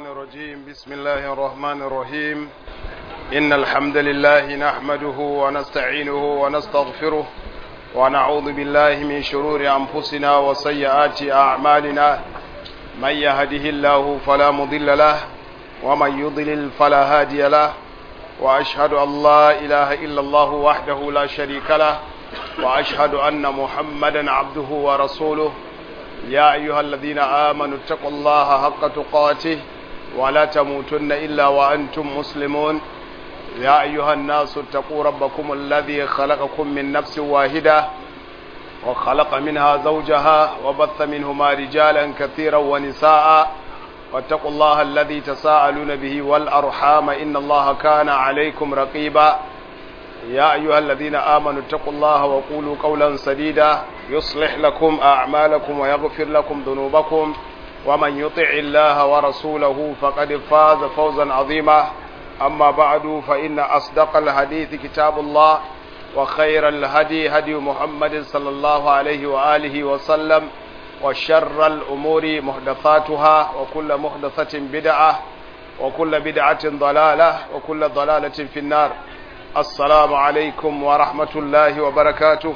الشيطان الرجيم بسم الله الرحمن الرحيم إن الحمد لله نحمده ونستعينه ونستغفره ونعوذ بالله من شرور أنفسنا وسيئات أعمالنا من يهده الله فلا مضل له ومن يضلل فلا هادي له وأشهد أن لا إله إلا الله وحده لا شريك له وأشهد أن محمدا عبده ورسوله يا أيها الذين آمنوا اتقوا الله حق تقاته ولا تموتن إلا وأنتم مسلمون يا أيها الناس اتقوا ربكم الذي خلقكم من نفس واحدة وخلق منها زوجها وبث منهما رجالا كثيرا ونساء واتقوا الله الذي تساءلون به والأرحام إن الله كان عليكم رقيبا يا أيها الذين آمنوا اتقوا الله وقولوا قولا سديدا يصلح لكم أعمالكم ويغفر لكم ذنوبكم ومن يطع الله ورسوله فقد فاز فوزا عظيما أما بعد فإن أصدق الحديث كتاب الله وخير الهدي هدي محمد صلى الله عليه وآله وسلم وشر الأمور محدثاتها وكل محدثة بدعة وكل بدعة ضلالة وكل ضلالة في النار السلام عليكم ورحمة الله وبركاته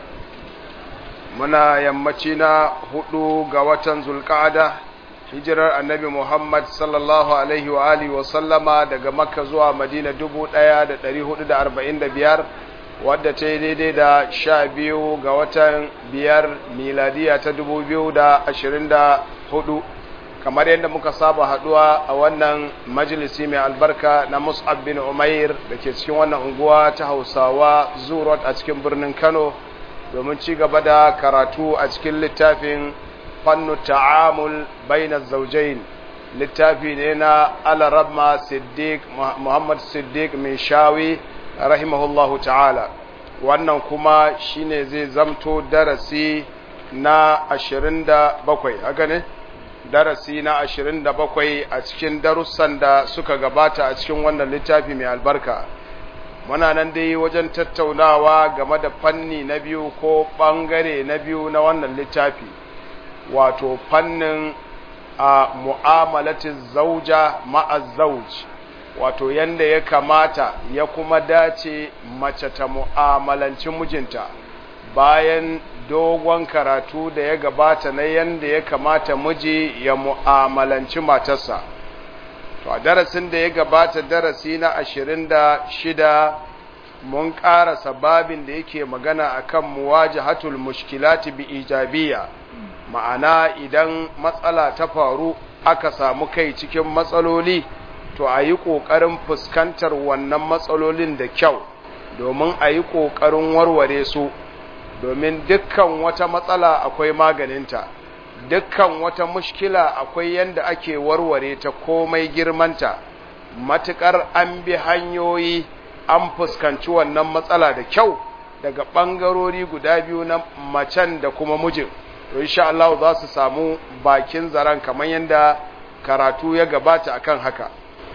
muna yammaci na hudu ga watan zulka'ada hijirar annabi Muhammad sallallahu alaihi wa alihi wa sallama daga makka zuwa madina 1445 wadda ta yi daidai da sha biyu ga watan biyar miladiya ta 2024 kamar yadda muka saba haduwa a wannan majalisi mai albarka na mus'ab bin umair da ke cikin wannan unguwa ta hausawa zurot a cikin birnin kano domin ci gaba da karatu a cikin littafin fannu ta'amul bainar zaujain littafi ne na alarabma siddiq muhammad siddiq mai shawi rahimahullahu ta'ala wannan kuma shine zai zamto darasi na 27 haka ne darasi na 27 a cikin darussan da suka gabata a cikin wannan littafi mai albarka muna nan dai wajen tattaunawa game da fanni na biyu ko ɓangare na biyu na wannan littafi wato fannin a mu'amalatin zauja ma'azzauj wato yanda ya kamata ya kuma dace mace ta mu'amalanci mijinta bayan dogon karatu da ya gabata na yanda ya kamata miji ya mu'amalanci matarsa to a darasin da ya gabata darasi na ashirin da shida mun ƙarasa babin da yake magana akan muwajahatul mushkilati bi ijabiyya ma'ana idan matsala ta faru aka samu kai cikin matsaloli to a yi ƙoƙarin fuskantar wannan matsalolin da kyau domin a yi ƙoƙarin warware su domin dukkan wata matsala akwai maganinta dukkan wata mushkila akwai yanda ake warware ta komai girmanta matukar an bi hanyoyi an fuskanci wannan matsala da kyau daga ɓangarori guda biyu na macen da kuma mijin to insha Allah za su samu bakin zaren kamar yadda karatu ya gabata akan haka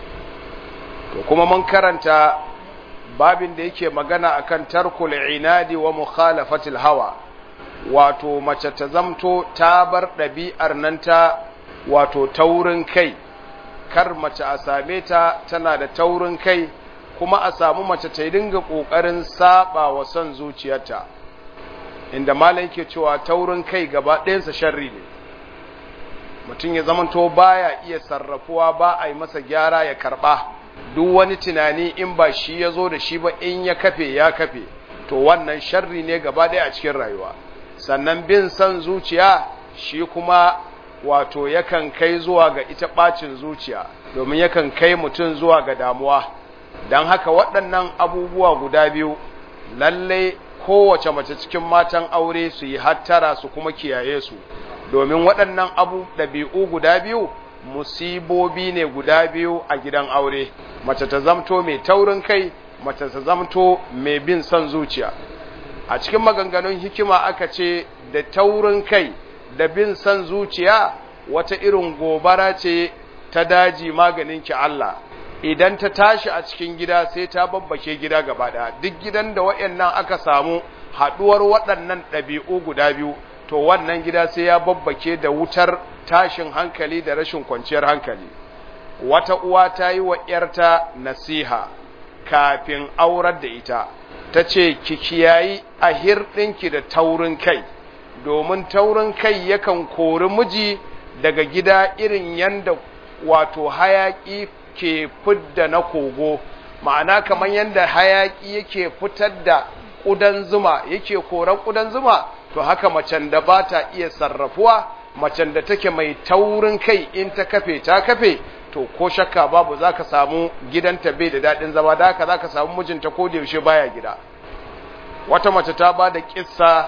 to kuma mun karanta babin da yake magana akan tarkul inadi wa mukhalafatil hawa wato mace ta zamto ta bar ɗabi'ar nan ta wato taurin kai kar mace a same ta tana da taurin kai kuma a samu mace ta dinga ƙoƙarin saba wa son zuciyarta inda malam ke cewa taurin kai gaba ɗayansa sharri ne mutum ya zamanto baya iya sarrafuwa ba a yi masa gyara ya karɓa duk wani tunani in ba shi ya zo da shi ba in ya kafe ya kafe to wannan sharri ne gaba ɗaya a cikin rayuwa sannan bin son zuciya shi kuma wato yakan kai zuwa ga ita ɓacin zuciya domin yakan kai mutum zuwa ga damuwa don haka waɗannan abubuwa guda biyu lallai kowace mace cikin matan aure su yi hattara su kuma kiyaye su domin waɗannan abu ɗabi'u guda biyu musibobi ne guda biyu a gidan aure mace ta zamto mai taurin kai mace ta zamto mai bin son zuciya a cikin maganganun hikima aka ce da taurin kai da bin son zuciya wata irin gobara ce ta daji maganin ki Allah idan ta tashi a cikin gida sai ta babbake gida gaba ɗaya duk gidan da waɗannan aka samu haɗuwar waɗannan ɗabi'u guda biyu to wannan gida sai ya babbake da wutar tashin hankali da rashin kwanciyar hankali wata uwa ta yi wa ‘yarta nasiha kafin aurar da ita ta ce ki kiyayi a hirɗinki da taurin kai domin taurin kai yakan kori miji daga gida irin yanda wato hayaƙi ke fidda na kogo ma'ana kamar yadda hayaƙi yake fitar da ƙudan zuma yake koran ƙudan zuma to haka macen da ba ta iya sarrafuwa macen da take mai taurin kai in ta kafe ta kafe to ko shakka babu za ka samu gidanta bai da daɗin zama da haka za ka samu mijinta ko da yaushe baya gida wata mace ta ba da ƙissa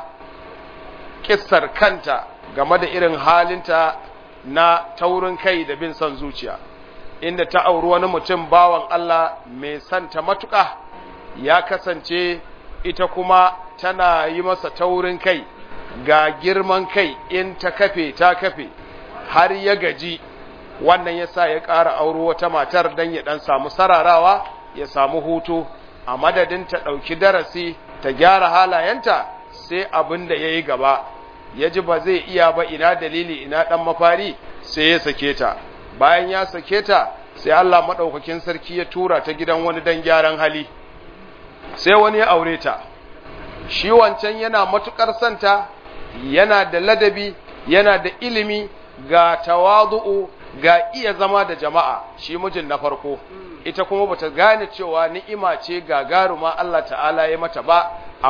ƙissar kanta game da irin halinta na taurin kai da bin son zuciya inda ta auri wani mutum bawan Allah mai santa matuƙa ya kasance ita kuma tana yi masa taurin kai ga girman kai in ta kafe ta kafe har ya gaji wannan yasa ya ƙara auro wata matar don ya ɗan samu sararawa ya samu hutu a madadin ta ɗauki darasi ta gyara halayenta sai abin da ya yi gaba ya ji ba zai iya ba ina dalili ina ɗan mafari sai ya sake ta bayan ya sake ta sai Allah maɗaukakin sarki ya tura ta gidan wani dan gyaran hali sai wani ya aure ta shi wancan yana matuƙar santa yana da ladabi yana da ilimi ga tawadu'u ga iya zama da jama'a shi mijin na farko ita kuma bata gane cewa ni'ima ce gagaruma Allah ta'ala ya mata ba a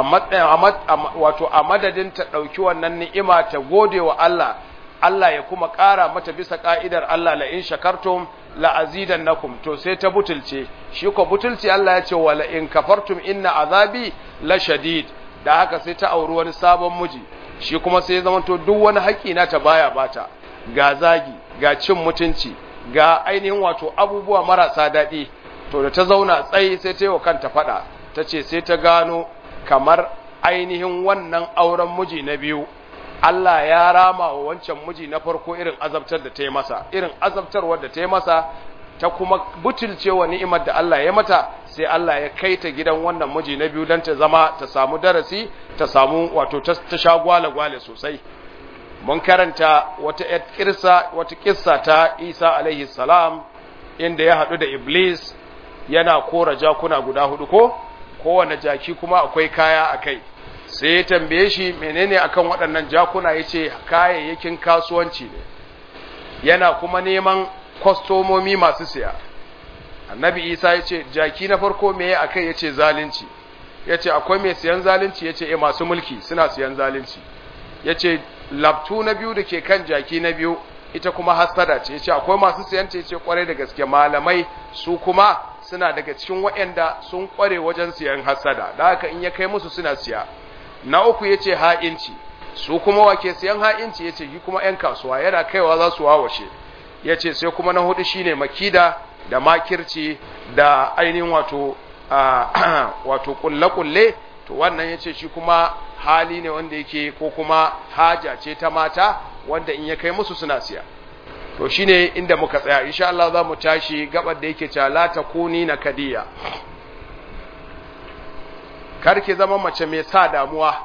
wato a madadin ta ɗauki wannan ni'ima ta gode wa Allah Allah ya kuma ƙara mata bisa ƙa'idar Allah la in shakartum la azidannakum to sai ta butulce shi ko butulci Allah ya ce wa la in kafartum inna azabi la shadid da haka sai ta auri wani sabon miji shi kuma sai ya zamanto duk wani haƙƙi na ta baya bata ga zagi ga cin mutunci ga ainihin wato abubuwa marasa daɗi to da ta zauna tsayi sai ta yi wa kanta faɗa ta ce sai ta gano kamar ainihin wannan auren miji na biyu Allah ya rama wa wancan miji na farko irin azabtar da ta yi masa irin azabtarwar da ta yi masa ta kuma butulce wa ni'imar da Allah ya mata sai Allah ya kai ta gidan wannan miji na biyu don ta zama ta samu darasi ta samu wato ta sha gwale-gwale sosai mun karanta wata kirsa wata kissa ta Isa alaihi salam inda ya haɗu da Iblis yana kora jakuna guda hudu ko kowane jaki kuma akwai kaya a kai sai ya tambaye shi menene akan waɗannan jakuna ya ce kayayyakin kasuwanci ne yana kuma neman kwastomomi masu siya annabi isa ya ce jaki na farko me ya akai ya ce zalunci ya ce akwai mai siyan zalunci ya ce e masu mulki suna siyan zalunci ya ce labtu na biyu da ke kan jaki na biyu ita kuma hasada ce ya ce akwai masu siyan ce ce kwarai da gaske malamai su kuma suna daga cikin waɗanda sun kware wajen siyan hasada da haka in ya kai musu suna siya na uku ya ce ha'inci su kuma wake siyan ha'inci ya ce yi kuma ‘yan kasuwa yana kaiwa za su wawashe ya ce sai kuma na hudu shine makida da makirci da ainihin wato wato kulle-kulle to wannan ya ce shi kuma hali ne wanda yake ko kuma haja ce ta mata wanda in ya kai musu suna siya to shine inda muka tsaya insha Allah za mu tashi gabar da yake cewa la takuni na kadiya kar ki zama mace mai sa damuwa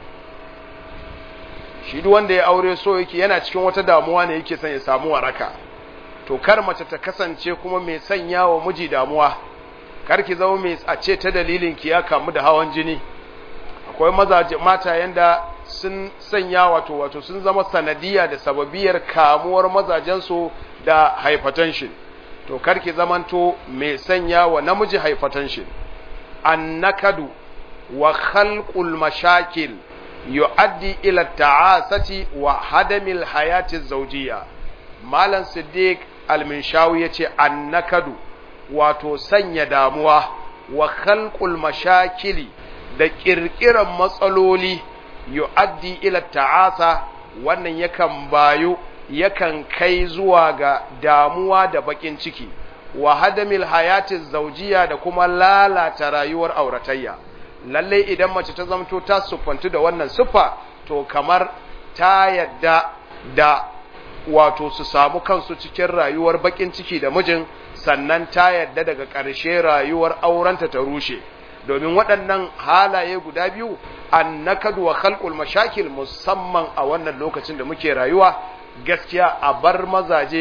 shi duk wanda ya aure so yake yana cikin wata damuwa ne yake son ya samu waraka to kar mace ta kasance kuma mai sanya wa miji damuwa kar ki zama mai a ce ta dalilin ki ya kamu da hawan jini akwai mazaje mata yanda sun sanya wato wato sun zama sanadiya da sababiyar kamuwar mazajensu da hypertension to kar ki zamanto mai sanya wa namiji hypertension annakadu wa khalqul mashakil yu'addi ila ta'asati wa hadamil hayati zawjiyya malam siddiq al-minshawi yace annakadu wato sanya damuwa wa khalqul mashakili da kirkiran matsaloli yu'addi ila ta'asa wannan yakan bayu yakan kai zuwa ga damuwa da bakin ciki wa hadamil hayati zawjiyya da kuma lalata rayuwar auratayya lalle idan mace ta zamto ta siffantu da wannan siffa to kamar ta yadda da wato su samu kansu cikin rayuwar bakin ciki da mijin sannan ta yadda daga ƙarshe rayuwar aurenta ta rushe domin waɗannan halaye guda biyu annakadu wa khalqul mashakil musamman a wannan lokacin da muke rayuwa gaskiya a bar mazaje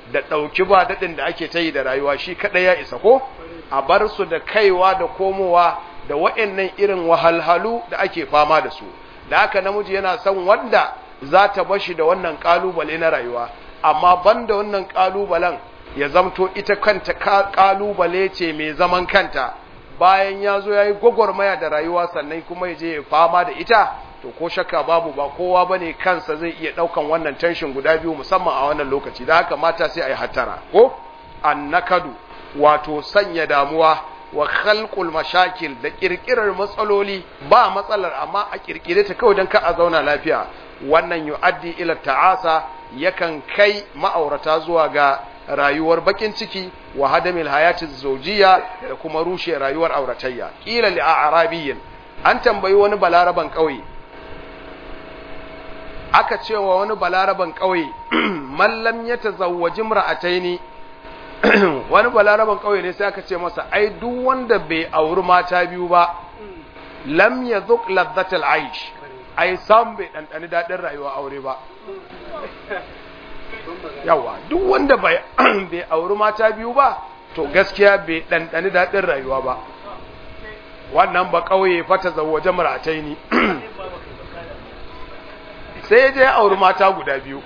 da ɗauki ba daɗin da ake ta yi da rayuwa shi kaɗai ya isa ko a bar su da kaiwa da komowa da wa'annan irin wahalhalu da ake fama da su da haka namiji yana son wanda za ta bashi da wannan ƙalubale na rayuwa amma banda wannan ƙalubalen ya zamto ita kanta ƙalubale ce mai zaman kanta bayan ya zo ya yi gwagwarmaya da rayuwa sannan kuma ya je ya fama da ita to ko shakka babu ba kowa ba ne kansa zai iya ɗaukan wannan tension guda biyu musamman a wannan lokaci da haka mata sai a yi hattara ko annakadu wato sanya damuwa wa khalqul mashakil da kirkirar matsaloli ba matsalar amma a kirkire ta kawai don ka a zauna lafiya wannan yu'addi ila ta'asa yakan kai ma'aurata zuwa ga rayuwar bakin ciki wa hadamil hayati zawjiyya da kuma rushe rayuwar auratayya kila li a'rabiyyin an tambayi wani balaraban kauye aka cewa wani balaraban kauye man lam yatazawwaji imra'ataini wani balaraban kauye ne sai aka ce masa ai duk wanda bai auri mata biyu ba lam yadhuq ladhatal aish ai sam bai dandani dadin rayuwa aure ba yawa duk wanda bai auri mata biyu ba to gaskiya bai ɗanɗani daɗin rayuwa ba wannan ba ƙauye fata zawaje maratai ni sai ya je ya auri mata guda biyu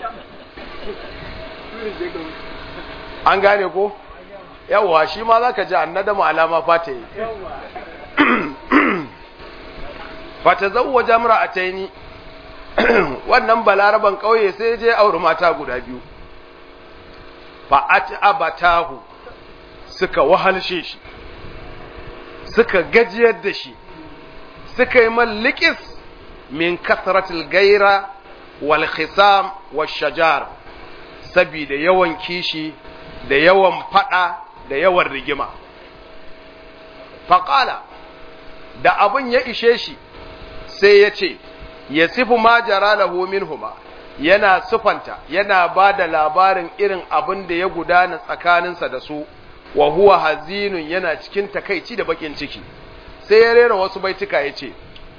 an gane ko yawa shi ma za ka ji annadamu alama fata yi fata zawaje maratai ni wannan balaraban ƙauye sai je auri mata guda biyu fa'at abatahu suka wahalshe shi suka gajiyar da shi suka yi mallikis min kasratil gaira wal khisam wal shajar saboda yawan kishi da yawan fada da yawan rigima faƙala da abin ya ishe shi sai ya ce ya sifu ma jara lahu minhuma yana sufanta yana ba da labarin irin abin da ya gudana tsakaninsa da su wa huwa hazinun yana cikin takaici da bakin ciki sai ya rera wasu baituka ya ce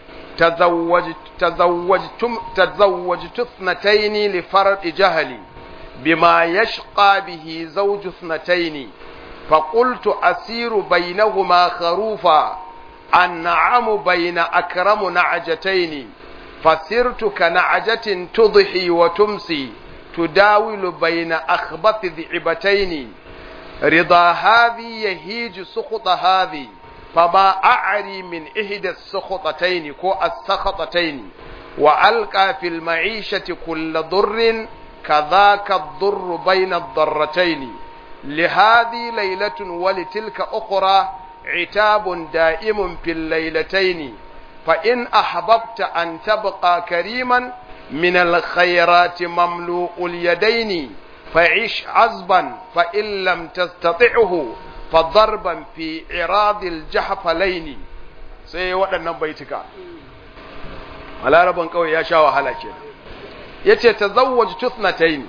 tazawwajtu thnataini li fardi jahali bima yashqa bihi zawju thnataini فقلت أسير بينهما خروفا النعم بين أكرم نعجتين فسرت كنعجة تضحي وتمسي تداول بين أخبث ذعبتين رضا هذه يهيج سخط هذه فما أعري من إحدى السخطتين كو السخطتين وألقى في المعيشة كل ضر كذاك الضر بين الضرتين لهذه ليلة ولتلك أخرى عتاب دائم في الليلتين فإن أحببت أن تبقى كريما من الخيرات مملوء اليدين فعش عزبا فإن لم تستطعه فضربا في عراض الجحفلين sai waɗannan baituka a laraban kawai ya sha wahala ke ya ce ta zawwaji tusnataini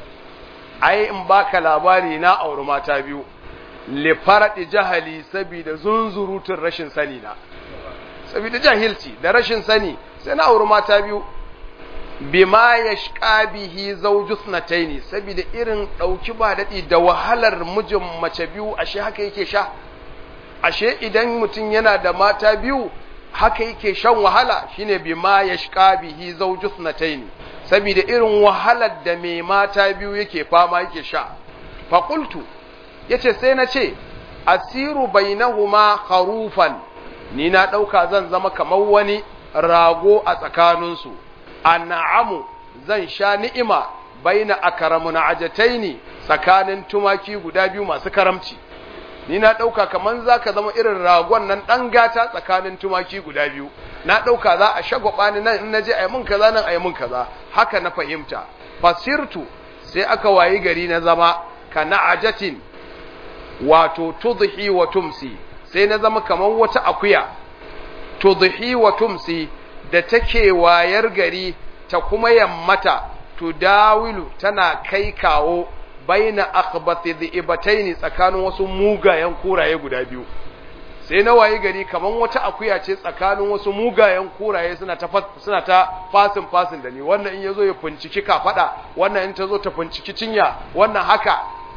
ai in baka labari na auri mata biyu lifaradi jahali saboda zunzurutun rashin sani na saboda jahilci da rashin sani sai na auri mata biyu bima yashqa bihi zawjus nataini saboda irin dauki ba dadi da wahalar mijin mace biyu ashe haka yake sha ashe idan mutum yana da mata biyu haka yake shan wahala shine bima yashqa bihi zawjus nataini saboda irin wahalar da mai mata biyu yake fama yake sha fa qultu yace sai na ce asiru bainahuma kharufan ni na dauka zan zama kamar wani rago a tsakaninsu an'amu zan sha ni'ima baina akramun ajataini tsakanin tumaki guda biyu masu karamci ni na dauka kaman zaka zama irin ragon nan dan gata tsakanin tumaki guda biyu na dauka za a shagwaba ni nan in naje ayi mun kaza nan ayi mun kaza haka na fahimta fasirtu sai aka wayi gari na zama kana ajatin wato tudhi wa tumsi sai na zama kaman wata akuya tudhi wa tumsi da take wayar gari ta kuma yammata tudawilu tana kai kawo baina akhbathi dhibataini tsakanin wasu mugayen kuraye guda biyu sai na waye gari kaman wata akuya ce tsakanin wasu mugayen kuraye suna ta suna ta fasin fasin da ni wannan in yazo ya finciki kafada wannan in tazo ta finciki cinya wannan haka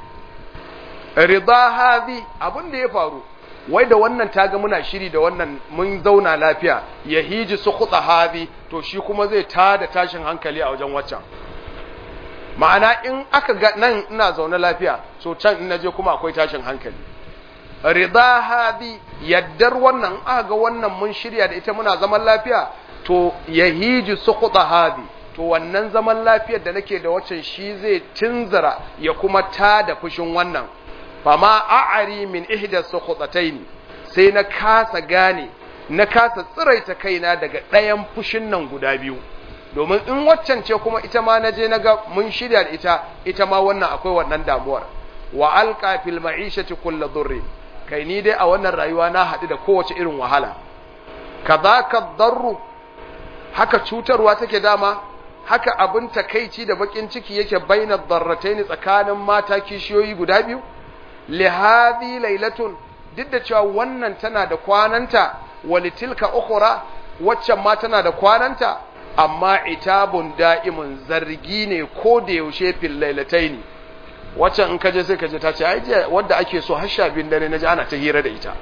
rida hadhi abin da ya faru wai da wannan taga muna shiri da wannan mun zauna lafiya ya hiji su khutsa hadhi to shi kuma zai tada tashin hankali a wajen waccan ma'ana in aka ga nan ina zaune lafiya so can in naje kuma akwai tashin hankali rida hadi yaddar wannan aka ga wannan mun shirya da ita muna zaman lafiya to yahiji suqta hadi to wannan zaman lafiyar da nake da waccan shi zai tunzara ya kuma ta da fushin wannan fama a'ari min ihda suqtataini sai na kasa gane na kasa tsiraita kaina daga ɗayan fushin nan guda biyu domin in waccan ce kuma ita ma na je na ga mun shirya da ita ita ma wannan akwai wannan damuwar wa alqa fil ma'ishati kullu dhurri kai ni dai a wannan rayuwa na haɗu da kowace irin wahala kadhaka darru haka cutarwa take dama haka abin takeici da bakin ciki yake bainar darrataini tsakanin mata kishiyoyi guda biyu li hadhi lailatun duk da cewa wannan tana da kwananta walitilka ukhra waccan ma tana da kwananta amma itabun da'imun zargi ne ko da yaushe fil lailataini waccan in kaje sai kaje ta ce ai je wanda ake so har sha biyun dare naji ana ta hira da ita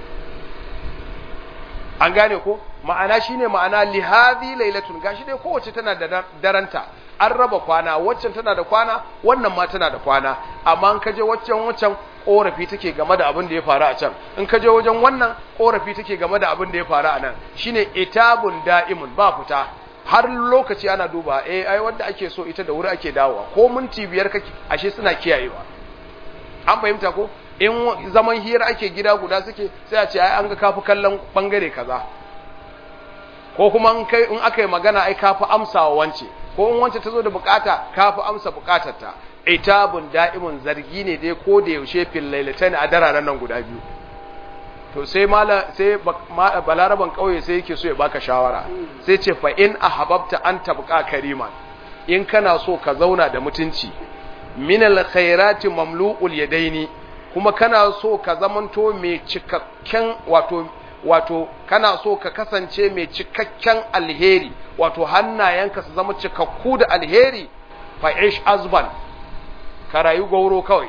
an gane ko ma'ana shine ma'ana li hadhi lailatun gashi dai kowace tana da daranta an raba kwana waccan tana da kwana wannan ma tana da kwana amma in kaje waccan waccan korafi take game da abin da ya faru a can in kaje wajen wannan korafi take game da abin da ya faru a nan shine itabun da'imun ba fita har lokaci ana duba eh ai wanda ake so ita da wuri ake dawowa ko minti biyar kake ashe suna kiyayewa an fahimta ko in zaman hira ake gida guda suke sai a ce ai an ga kafi kallon bangare kaza ko kuma in kai in aka yi magana ai kafi amsawa wance ko in wance ta zo da bukata kafi amsa bukatarta itabun da'imun zargi ne dai ko da yaushe fil lailatan a dararen nan guda biyu to sai mala sai balaraban kauye sai yake so ya baka shawara sai ce fa in ahabbta an tabqa kariman in kana so ka zauna da mutunci min alkhairati mamlu'ul yadaini kuma kana so ka zamanto mai cikakken wato wato kana so ka kasance mai cikakken alheri wato hannayenka su zama cikakku da alheri fa ish azban ka rayu gauro kawai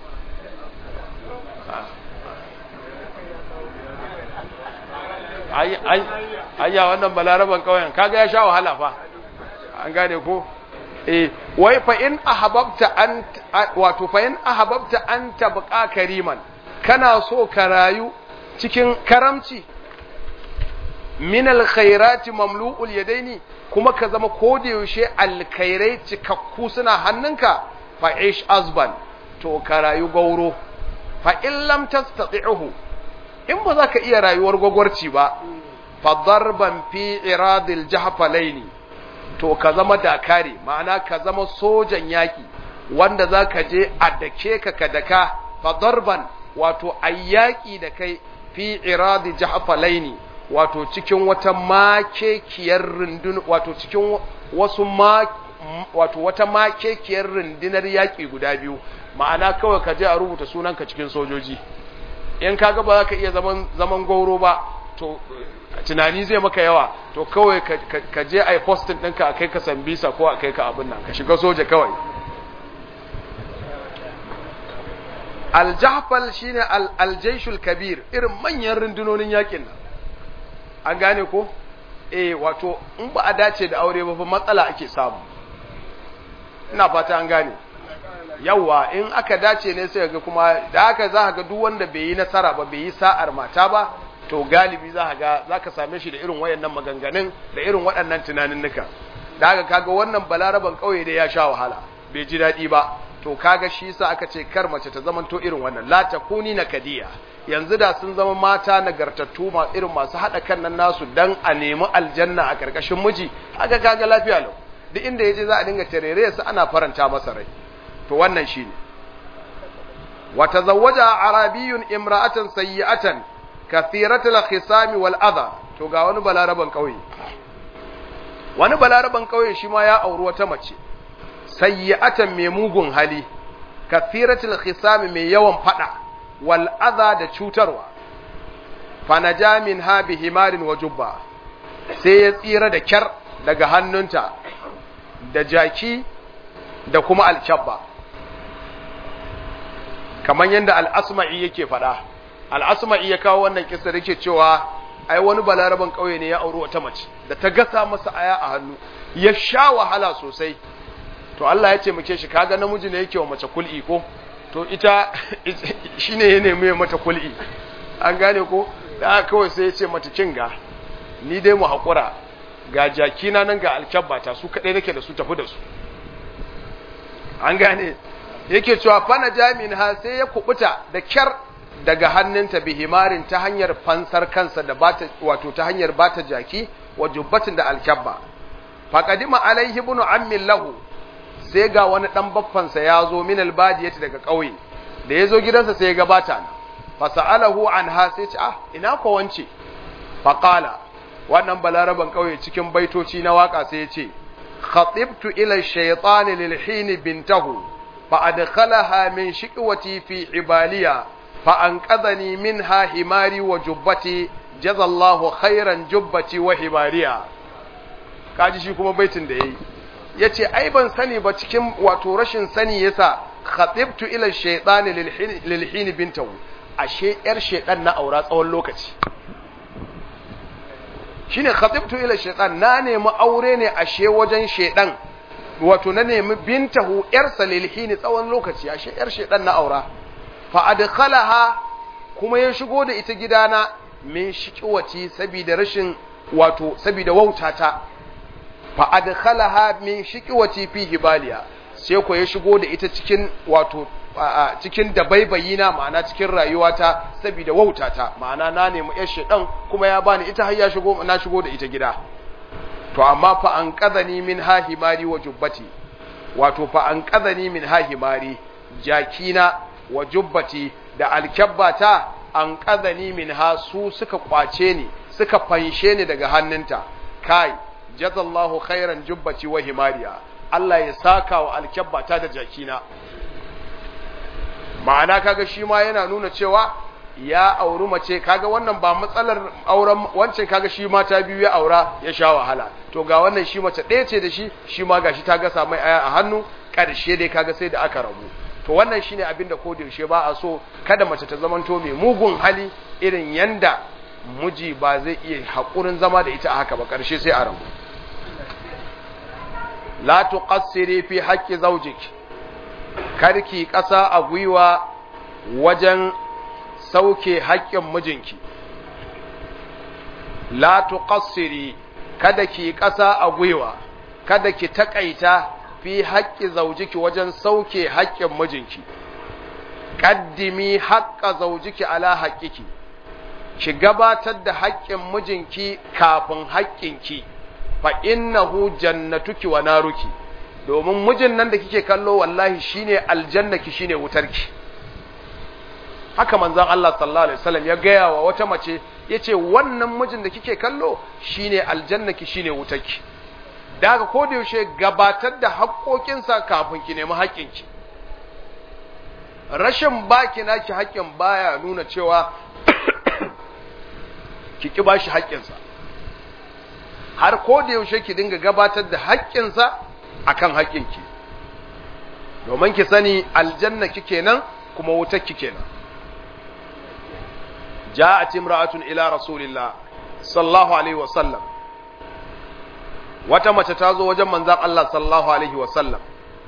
ayya wannan balaraban kauyen kaga ya sha wahala fa an gane ko eh wai fa in ahabbta an wato fa in ahabbta an tabqa kariman kana so ka rayu cikin karamci min alkhairati mamlu'ul yadaini kuma ka zama koda yaushe alkhairai cikakku suna hannunka fa ish azban to ka rayu gauro fa in lam tastati'uhu in ba za ka iya rayuwar gwagwarci ba fa darban fi iradil jahfalaini to ka zama dakari ma'ana ka zama sojan yaki wanda za ka je a dake ka ka daka fa darban wato ayyaki da kai fi iradi jahfalaini wato cikin wata makekiyar rundun wato cikin wasu ma wato wata makekiyar rundunar yaki guda biyu ma'ana kawai ka je a rubuta sunanka cikin sojoji in kaga ba za ka iya zaman zaman gauro ba to tunani zai maka yawa to kawai ka je a yi postin ɗinka a kai ka sambisa ko a kai ka abin nan ka shiga soja kawai aljahfal shine aljaishul kabir irin manyan rundunonin yakin nan an gane ko eh wato in ba a dace da aure ba fa matsala ake samu ina fata an gane yawa in aka dace ne sai ga kuma da haka za ga duk wanda bai yi nasara ba bai yi sa'ar mata ba to galibi za ga za ka same shi da irin wayannan maganganun da irin waɗannan tunaninnika da haka kaga wannan balaraban ƙauye dai ya sha wahala bai ji daɗi ba to kaga shi yasa aka ce kar mace ta zamanto irin wannan la takuni na kadiya yanzu da sun zama mata nagartattu ma irin masu haɗa kan nan nasu dan a nemi aljanna a karkashin miji haka kaga lafiya lau duk inda yaje za a dinga tarere su ana faranta masa rai to wannan shine wa tazawwaja arabiyyun imra'atan sayyi'atan kathiratul khisami wal adha to ga wani balaraban kauye wani balaraban kauye shi ma ya auri wata mace sayyi'atan mai mugun hali kathiratul khisami mai yawan fada wal adha da cutarwa fanaja min ha bi himarin wa jubba sai ya tsira da kyar daga hannunta da jaki da kuma alkyabba kamar yadda al'asma'i yake faɗa al'asma'i ya kawo wannan kisa yake cewa ai wani balaraban ƙauye ne ya auri wata mace da ta gasa masa aya a hannu ya sha wahala sosai to Allah ya ce muke shi kaga namiji ne yake wa mace kul'i ko to ita shine ya nemi mata kul'i an gane ko da kawai sai ya ce mata kinga ni dai mu haƙura ga jakina nan ga alkyabbata su kaɗai nake da su tafi da su an gane yake cewa fana jami'in ha sai ya kubuta da kyar daga hannunta bihimarin ta hanyar fansar kansa da bata wato ta hanyar bata jaki wa jubbatin da alkyabba faqadima alaihi ibn ammin lahu sai ga wani dan baffansa ya zo min albadiyati daga ƙauye da ya zo gidansa sai ya gabata na fasa'alahu anha sai ce ah ina ko wance faqala wannan balaraban ƙauye cikin baitoci na waka sai ya ce khatibtu ila shaytan lil hin bintahu fa adkhalaha min shiqwati fi ibaliya fa anqadhani minha himari wa jubbati jazallahu khairan jubbati wa himariya kaji shi kuma baitin da yayi yace ai ban sani ba cikin wato rashin sani yasa khatibtu ila shaytan lil hin bintahu ashe yar shaytan na aura tsawon lokaci shine khatibtu ila shaytan na nemi aure ne ashe wajen shaytan wato na nemi bintahu yar salilhini tsawon lokaci ashe yar shaytan na aura fa adkhalaha kuma ya shigo da ita gidana min shiqwati saboda rashin wato saboda wautata fa adkhalaha min shiqwati fi hibaliya sai ko ya shigo da ita cikin wato cikin dabaibayi na ma'ana cikin rayuwata saboda wautata ma'ana na nemi yar shedan kuma ya bani ita har ya shigo na shigo da ita gida to amma fa an qadani min hahimari wa jubbati wato fa an qadani min hahimari jakina wa jubbati da alkabbata an qadani min ha su suka kwace ni suka fanshe ni daga hannunta kai jazallahu khairan jubbati wa himariya Allah ya saka wa alkabbata da jakina ma'ana kaga shi ma yana nuna cewa ya auri mace kaga wannan ba matsalar auren wancan kaga shi mata biyu ya aura ya sha wahala to ga wannan shi mace ɗaya ce da shi shi ma gashi ta gasa mai aya a hannu ƙarshe dai kaga sai da aka rabu to wannan shine abin da ko da yaushe ba a so kada mace ta zamanto mai mugun hali irin yanda miji ba zai iya haƙurin zama da ita a haka ba ƙarshe sai a rabu la tuqassiri fi haqqi zawjiki karki ƙasa a gwiwa wajen sauke haƙƙin mijinki la tuqassiri kada ki ƙasa a gwiwa kada ki taƙaita fi haƙƙi zaujiki wajen sauke haƙƙin mijinki qaddimi haqqa zaujiki ala haqqiki ki gabatar da haƙƙin mijinki kafin haƙƙinki fa innahu jannatuki wa naruki domin mijin nan da kike kallo wallahi shine aljannaki shine wutarki haka manzon Allah sallallahu alaihi wasallam ya gaya wa wata mace yace wannan mijin da kike kallo shine aljannaki shine wutarki daga ko da yaushe gabatar da haƙoƙinsa kafin ki nemi haƙƙinki rashin baki naki haƙƙin baya nuna cewa ki ki bashi haƙƙinsa har ko da yaushe ki dinga gabatar da haƙƙinsa akan haƙƙinki domin ki sani aljanna kike nan kuma wutar kike nan ja'at imra'atun ila rasulillah sallallahu alaihi wa sallam wata mace ta zo wajen manzon Allah sallallahu alaihi wa sallam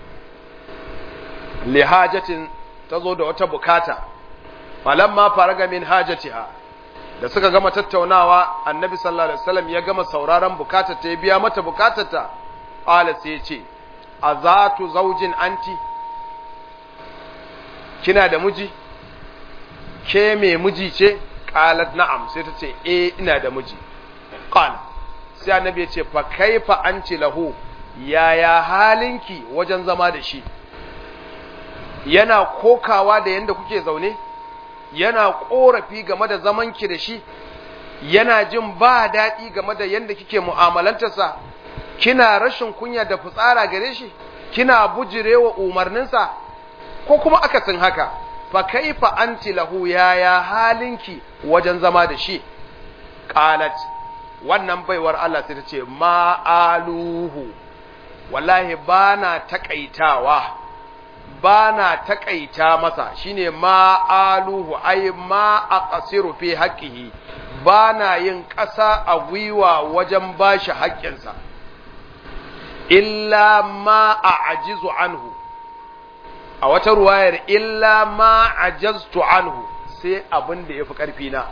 li hajatin ta zo da wata bukata falamma faraga min hajatiha da suka gama tattaunawa annabi sallallahu alaihi wasallam ya gama sauraron bukatar ta ya biya mata bukatar ta qala sai ce azatu zaujin anti kina da miji ke me miji ce qalat na'am sai ta ce eh ina da miji qala sai annabi ya ce fa kaifa anti lahu yaya halinki wajen zama da shi yana kokawa da yanda kuke zaune yana korafi game da zamanki da shi yana jin ba daɗi game da yanda kike mu'amalantarsa kina rashin kunya da fitsara gare shi kina bujirewa umarninsa ko kuma akasin haka fa kaifa anti lahu yaya halinki wajen zama da shi qalat wannan baiwar Allah sai ta ce ma aluhu wallahi bana takaitawa ba na taƙaita masa shine ma aluhu ai ma aqsiru fi haqqihi ba na yin ƙasa a gwiwa wajen bashi haƙƙinsa illa ma a'jizu anhu a wata ruwayar illa ma ajaztu anhu sai abin da yafi ƙarfi na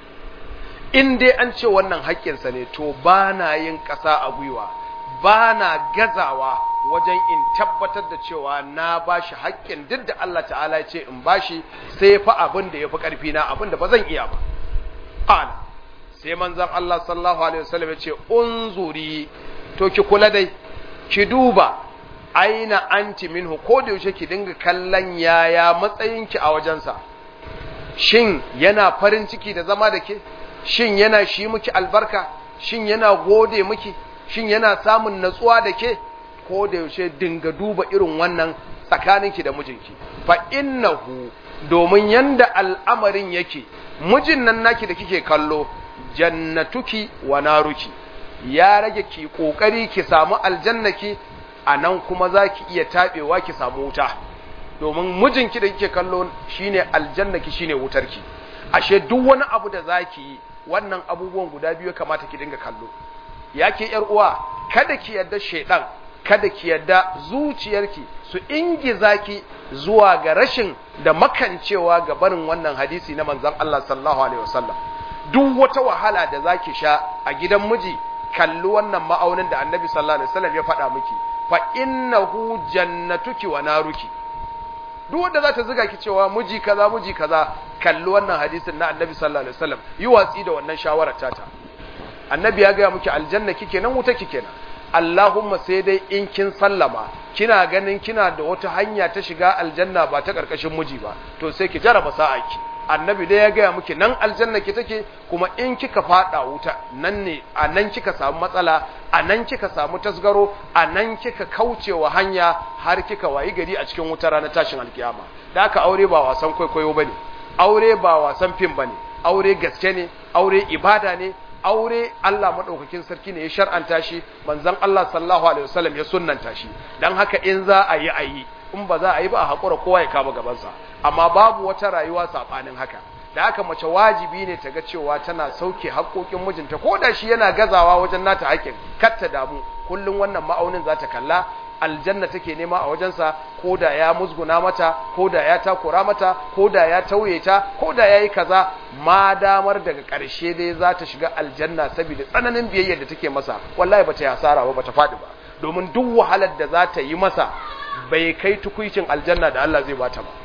in dai an ce wannan haƙƙinsa ne to ba na yin ƙasa a gwiwa ba na gazawa wajen in tabbatar da cewa na ba shi haƙƙin duk da Allah ta'ala ya ce in ba shi sai fa abin da ya fi ƙarfi na abin da ba zan iya ba ana sai manzan Allah sallallahu alaihi wasallam ya ce unzuri to ki kula dai ki duba aina anti minhu ko da yaushe ki dinga kallon yaya matsayinki a wajensa shin yana farin ciki da zama da ke shin yana shi miki albarka shin yana gode miki shin yana samun natsuwa da ke ko da yaushe dinga duba irin wannan tsakaninki da mijinki fa innahu domin yanda al'amarin yake mijin nan naki da kike kallo jannatuki wa naruki ya rage ki kokari ki samu aljannaki anan kuma zaki iya tabewa ki samu wuta domin mijinki da kike kallo shine aljannaki shine wutarki ashe duk wani abu da zaki yi wannan abubuwan guda biyu kamata ki dinga kallo yake yar uwa kada ki yadda shedan kada ki yadda zuciyarki su ingiza ki zuwa ga rashin da makancewa ga barin wannan hadisi na manzon Allah sallallahu alaihi wasallam duk wata wahala da zaki sha a gidan miji kalli wannan ma'aunin da Annabi sallallahu alaihi wasallam ya faɗa miki fa innahu jannatuki wa naruki duk wanda za ta zuga ki cewa miji kaza miji kaza kalli wannan hadisin na Annabi sallallahu alaihi wasallam yi watsi da wannan shawarar tata Annabi ya ga miki aljanna kike nan wuta kike nan Allahumma sai dai in kin sallama kina ganin kina da wata hanya ta shiga aljanna ba ta karkashin miji ba to sai ki jaraba sa'aki annabi dai ya gaya miki nan aljanna ki take kuma in kika fada wuta nan ne a nan kika samu matsala a nan kika samu tasgaro a nan kika kaucewa hanya har kika wayi gari a cikin wuta ranar tashin alkiyama da aka aure ba wasan kwaikwayo bane aure ba wasan fim bane aure gaske ne aure ibada ne aure Allah madaukakin sarki ne ya shar'anta shi manzon Allah sallallahu alaihi wasallam ya sunnanta shi dan haka in za a yi ayi in ba za a yi ba a hakura kowa ya kama gabansa amma babu wata rayuwa sabanin haka da haka mace wajibi ne ta ga cewa tana sauke haƙoƙin mijinta ko da shi yana gazawa wajen nata haƙin kar ta damu kullum wannan ma'aunin za ta kalla aljanna take nema a wajensa ko da ya musguna mata ko da ya takura mata ko da ya tauye ta ko da ya yi kaza ma damar daga ƙarshe dai za ta shiga aljanna saboda tsananin biyayyar da take masa wallahi ba ta yi hasara ba ba ta faɗi ba domin duk wahalar da za ta yi masa bai kai tukuicin aljanna da Allah zai bata ba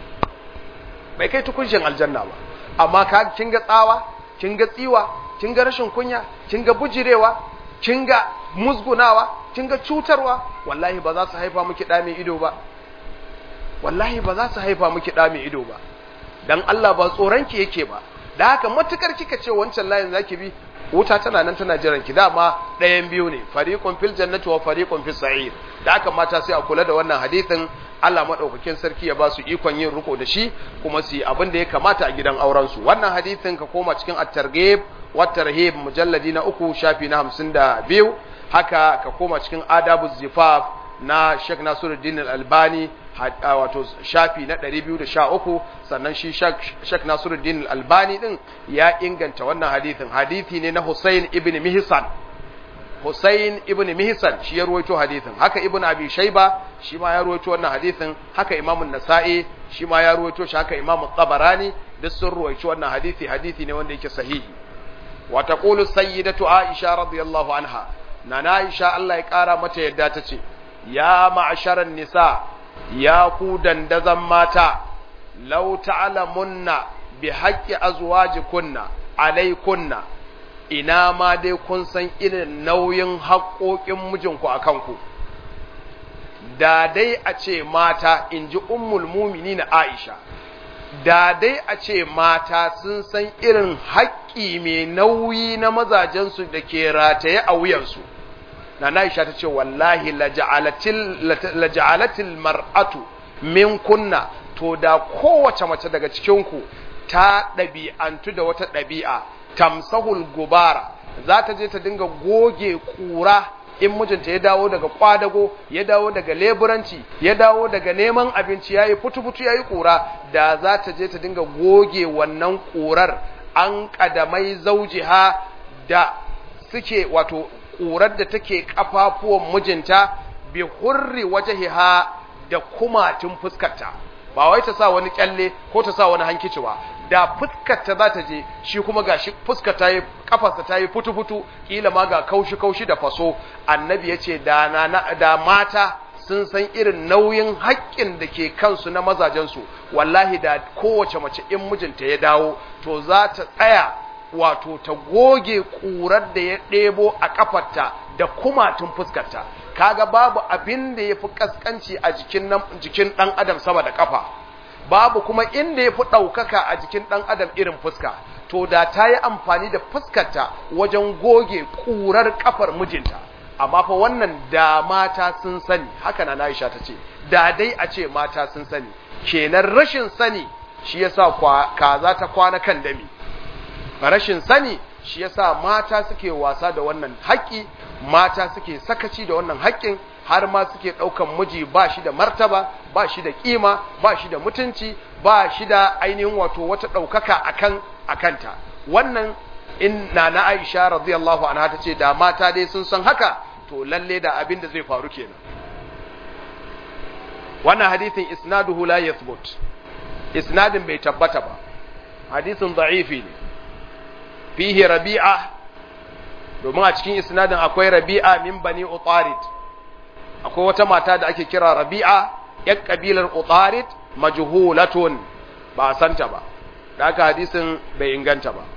bai kai tukuicin aljanna ba amma ka kin ga tsawa kin ga tsiwa kin ga rashin kunya kin ga bujirewa kin ga musgunawa kin ga cutarwa wallahi ba za su haifa miki da mai ido ba wallahi ba za su haifa miki da mai ido ba dan Allah ba tsoranki yake ba da haka matukar kika ce wancan layin zaki bi wuta tana nan tana jiran ki dama ɗayan biyu ne fariqun fil jannati wa fariqun fis sa'ir da haka mata sai a kula da wannan hadisin Allah madaukakin sarki ya ba su ikon yin riko da shi kuma su yi abin da ya kamata a gidan auren su wannan hadisin ka koma cikin at-targhib wa tarhib mujalladi na uku shafi na 52 haka ka koma cikin adabu zifaf na Sheikh Nasiruddin Al-Albani wato shafi na 213 sannan shi Sheikh Nasiruddin Al-Albani din ya inganta wannan hadisin hadisi ne na Hussein ibn Mihsan Hussein ibn Mihsan shi ya ruwaito hadisin haka Ibn Abi Shayba shi ma ya ruwaito wannan hadisin haka Imam An-Nasa'i shi ma ya ruwaito shi haka Imam Tabarani duk sun ruwaito wannan hadisi hadisi ne wanda yake sahihi wa taqulu sayyidatu Aisha radiyallahu anha nana Aisha Allah ya kara mata yadda ta ce ya ma'asharan nisa ya ku dandazan mata law ta'lamunna bi haqqi azwajikunna alaikunna ina ma dai kun san irin nauyin haƙoƙin mijinku a kanku da dai a ce mata in ji ummul mumini na aisha da dai a ce mata sun san irin haƙƙi mai nauyi na mazajensu da ke rataye a wuyansu na aisha ta ce wallahi laja'alatil mar'atu min kunna to da kowace mace daga cikinku ta ɗabi'antu da wata ɗabi'a tamsahul gubara za ta je ta dinga goge ƙura in mijinta ya dawo daga kwadago ya dawo daga leburanci ya dawo daga neman abinci yayi futu-futu yayi kura da za ta je ta dinga goge wannan kurar an kadamai zaujiha da suke wato kurar da take kafafuwan mijinta bi hurri wajhiha da kumatun fuskarta ba wai ta sa wani kyalle ko ta sa wani hankici ba da fuskarta za ta je shi kuma ga shi fuskar ta yi kafarsa ta yi futu-futu kila ma ga kaushi-kaushi da faso annabi ya ce da, da mata sun san irin nauyin haƙƙin da ke kansu na mazajensu wallahi da kowace mace in mijinta ya dawo to za ta tsaya wato ta goge ƙurar da ya ɗebo a ƙafarta da kumatun fuskarta kaga babu abin da ya fi ƙasƙanci a jikin ɗan adam sama da ƙafa babu kuma inda ya fi ɗaukaka a jikin ɗan adam irin fuska to da ta yi amfani da fuskarta wajen goge ƙurar ƙafar mijinta amma fa wannan da mata sun sani haka na Aisha ta ce da dai a ce mata sun sani kenan rashin sani shi yasa kaza ta kwana kan dami rashin sani shi yasa mata suke wasa da wannan haƙƙi mata suke sakaci da wannan haƙƙin har ma suke ɗaukan miji ba shi da martaba ba shi da ƙima ba shi da mutunci ba shi da ainihin wato wata ɗaukaka akan akanta wannan in na na Aisha radiyallahu anha ta ce da mata dai sun san haka to lalle da abin da zai faru kenan wannan hadisin isnaduhu la yathbut isnadin bai tabbata ba hadisin da'ifi ne fihi rabi'a domin a cikin isnadin akwai rabi'a min bani utarid akwai wata mata da ake kira rabi'a yan kabilar utarid majhulatun ba a santa ba da haka hadisin bai inganta ba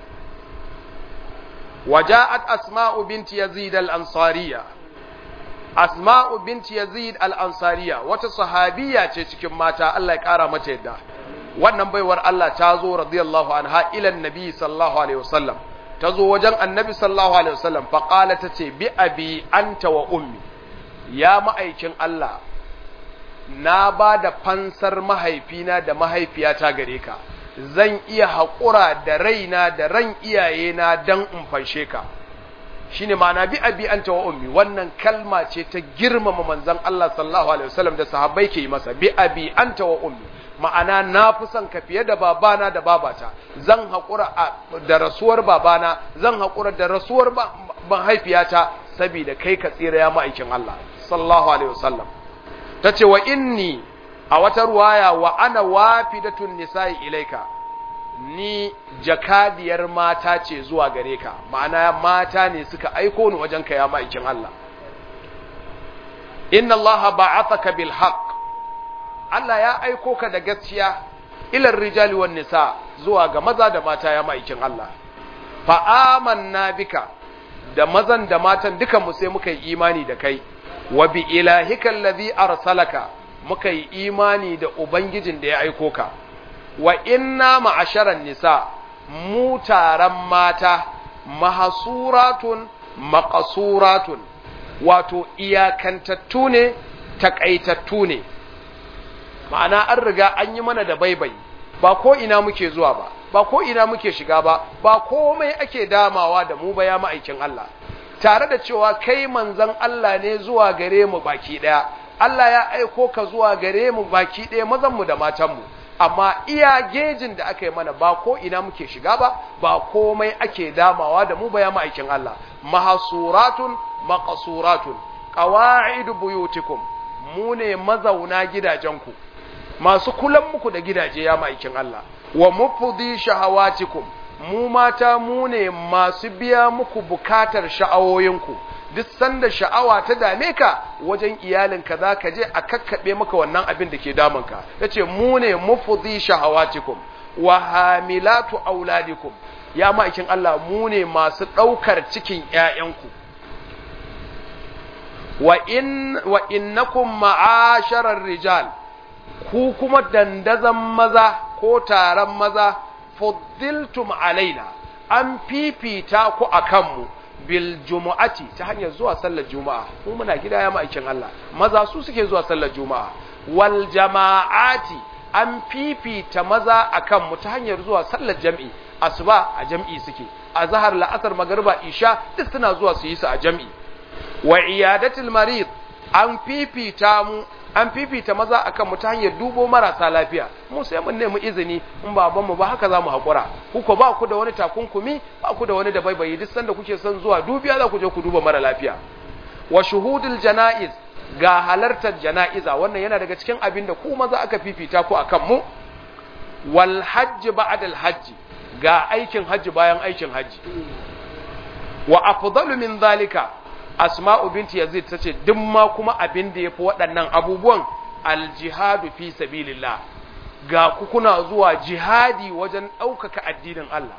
وجاءت أسماء بنت يزيد الأنصارية أسماء بنت يزيد الأنصارية وتصحابية cikin mata Allah ya kara mata yadda wannan baiwar Allah ta zo radiyallahu anha ila annabi sallallahu alaihi wasallam ta zo wajen annabi sallallahu alaihi wasallam fa qala tace bi abi anta wa ummi ya ma'aikin Allah na ba da fansar mahaifina da mahaifiyata gare ka zan iya haƙura da raina da ran iyayena don in fanshe ka shi ne ma'ana bi abi an wa ummi wannan kalma ce ta girmama manzan Allah sallallahu alaihi wasallam da sahabbai ke yi masa bi abi an wa ummi ma'ana na fi son ka fiye da babana da babata zan haƙura da rasuwar babana zan haƙura da rasuwar mahaifiyata saboda kai ka tsira ya ma'aikin Allah sallallahu alaihi wasallam ta ce wa inni a wata ruwaya wa ana wafidatun nisa'i ilaika ni jakadiyar mata ce zuwa gare ka ma'ana mata ne suka aiko ni wajen ka ya ma'aikin Allah inna Allah ba'athaka bil haqq Allah ya aiko ka da gaskiya ilar rijali wan nisa zuwa ga maza da mata ya ma'aikin Allah fa amanna bika da mazan da matan duka mu sai muka yi imani da kai wa bi ilahika allazi arsalaka muka yi imani da Ubangijin da ya aiko ka, wa inna ma'asharan nisa, mu taron mata, mahasuratun, maƙasuratun, wato iyakantattu ne, taƙaitattu ne, ma'ana an riga an yi mana da baibai, ba ko ina muke zuwa ba, ba ko ina muke shiga ba, ba komai ake damawa da mu ba ya ma'aikin Allah, tare da cewa kai manzan Allah ne zuwa gare mu baki ɗaya. Allah ya aiko ka zuwa gare mu baki ɗaya mazanmu da matanmu, amma iya gejin da aka yi mana ba ko ina muke shiga ba, ba komai ake damawa da mu ba ya ma'aikin Allah. Mahasuratun, maƙasuratun, ƙawa'idu buyutikum, mu ne mazauna gidajenku, masu kulan muku da gidaje ya ma'aikin Allah, wa mufudi shahawatikum, mu mata mu ne masu biya muku bukatar sha'awoyinku. duk sanda sha'awa ta dame ka wajen iyalinka za ka je a kakkaɓe maka wannan abin da ke damunka ya ce mu ne mufudi shahawatikum wa hamilatu auladikum ya ma'aikin Allah mu ne masu ɗaukar cikin ‘ya'yanku wa, in, wa innakum ma'asharar rijal ku kuma dandazan maza ko taron maza fuddiltum alaina an fifita ku a kanmu bil jumu'ati ta hanyar zuwa sallar juma'a mu muna gida ya ma'aikin Allah maza su suke zuwa sallar juma'a wal jama'ati an fifita maza akan mu ta hanyar zuwa sallar jam'i asuba a jam'i suke azhar la'asar magriba isha duk suna zuwa su yi su a jam'i wa iyadatul marid an fifita mu an fifita maza akan mu ta hanyar dubo marasa lafiya mu sai mun nemi izini in baban mu ba haka zamu hakura kuko ba ku da wani takunkumi ba ku da wani da baibayi duk sanda kuke son zuwa dubiya za ku je ku duba mara lafiya wa shuhudul janaiz ga halartar jana'iza wannan yana daga cikin abin da ku maza aka fifita ku akan mu wal hajj ba'da al hajj ga aikin hajji bayan aikin hajji wa afdalu min zalika asma'u binti yazid tace duk ma kuma abin da yafi waɗannan abubuwan aljihadu fi sabilillah ga ku kuna zuwa jihadi wajen ɗaukaka addinin Allah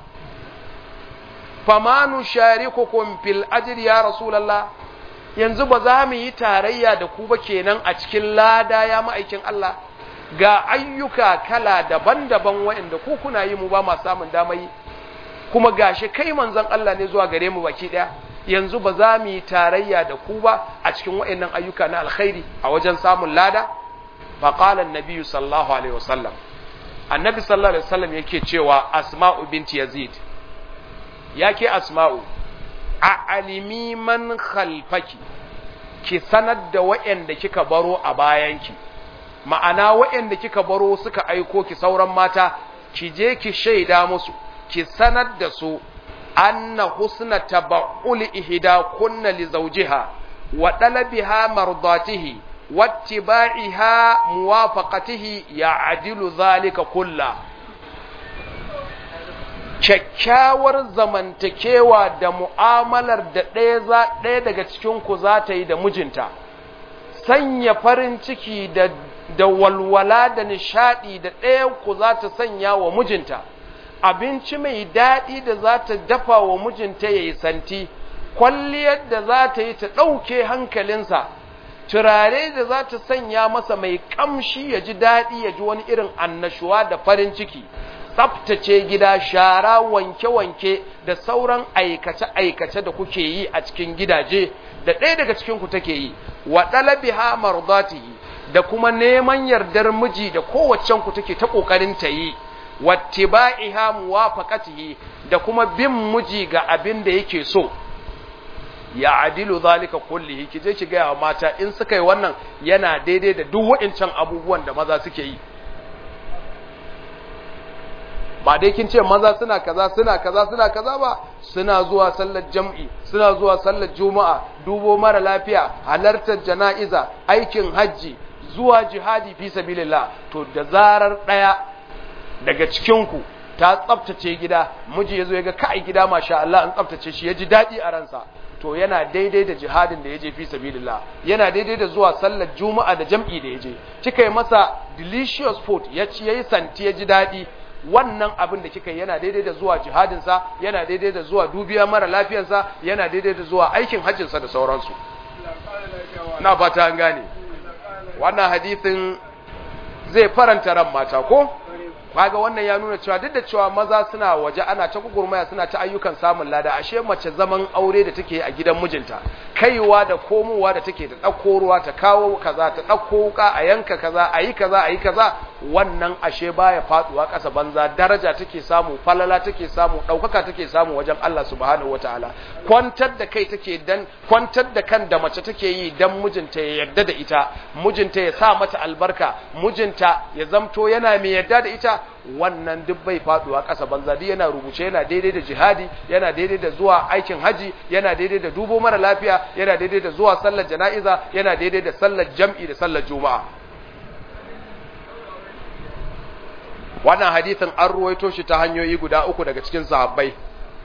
famanu sharikukum fil ajri ya rasulullah yanzu ba za mu yi tarayya da ku ba kenan a cikin lada ya ma'aikin Allah ga ayyuka kala daban-daban waɗanda ku kuna yi mu ba ma samun damar yi kuma gashi kai manzon Allah ne zuwa gare mu baki ɗaya yanzu ba za mu yi tarayya da ku ba a cikin waɗannan ayyuka na alkhairi a wajen samun lada fa qala an sallallahu alaihi wasallam annabi sallallahu alaihi wasallam yake cewa asma'u binti yazid yake asma'u a alimi man khalfaki ki sanar da waɗanda kika baro a bayanki ma'ana waɗanda kika baro suka aiko ki sauran mata ki je ki shaida musu ki sanar da su anna husna taba'ul ihda kunna li zawjiha wa talabiha mardatihi wattiba'iha muwafaqatihi ya'dilu zalika kullu kyakkyawar zamantakewa da mu'amalar da ɗaya ɗaya daga cikin ku za ta yi da mijinta sanya farin ciki da da walwala da nishadi da ɗayan ku za ta sanya wa mijinta abinci mai daɗi da za ta dafa wa mijinta ya yi santi kwalliyar da za ta yi ta ɗauke hankalinsa turare da za ta sanya masa mai ƙamshi ya ji daɗi ya ji wani irin annashuwa da farin ciki tsaftace gida shara wanke-wanke da sauran aikace-aikace da kuke yi a cikin gidaje da ɗaya daga cikinku take yi wa ɗalabiha mardatihi da kuma neman yardar miji da kowaccen ku take ta ƙoƙarin ta yi wattiba'iha muwafaqatihi da kuma bin miji ga abin da yake so ya adilu zalika kullihi kije ki ga mata in suka yi wannan yana daidai da duk waɗancan abubuwan da maza suke yi ba dai kin ce maza suna kaza suna kaza suna kaza ba suna zuwa sallar jam'i suna zuwa sallar juma'a dubo mara lafiya halartar jana'iza aikin hajji zuwa jihadi fi sabilillah to da zarar daya daga cikin ku ta tsaftace gida miji yazo yaga kai gida masha Allah an tsaftace shi yaji dadi a ransa to yana daidai da jihadin da yaje fi sabilillah yana daidai da zuwa sallar juma'a da jam'i da yaje kika yi masa delicious food ya ci yayi santi yaji dadi wannan abin da kika yi yana daidai da zuwa jihadinsa yana daidai da zuwa dubiya mara lafiyarsa yana daidai da zuwa aikin hajjinsa da sauransu na fata an gane wannan hadisin zai faranta ran mata ko kaga wannan ya nuna cewa duk da cewa maza suna waje ana ta gugurmaya suna ta ayyukan samun lada ashe mace zaman aure da take a gidan mijinta kaiwa da komowa da take ta ɗauko ruwa ta kawo kaza ta ɗauko wuka a yanka kaza a yi kaza a yi kaza wannan ashe baya faduwa ƙasa banza daraja take samu falala take samu ɗaukaka take samu wajen Allah subhanahu wataala kwantar da kai take dan kwantar da kan da mace take yi dan mijinta ya yarda da ita mijinta ya sa mata albarka mijinta ya zamto yana mai yarda da ita wannan duk bai faduwa ƙasa banza duk yana rubuce yana daidai da jihadi yana daidai da zuwa aikin haji yana daidai da dubo mara lafiya yana daidai da zuwa sallar jana'iza yana daidai da sallar jam'i da sallar juma'a wannan hadithin an ruwaito shi ta hanyoyi guda uku daga cikin sahabbai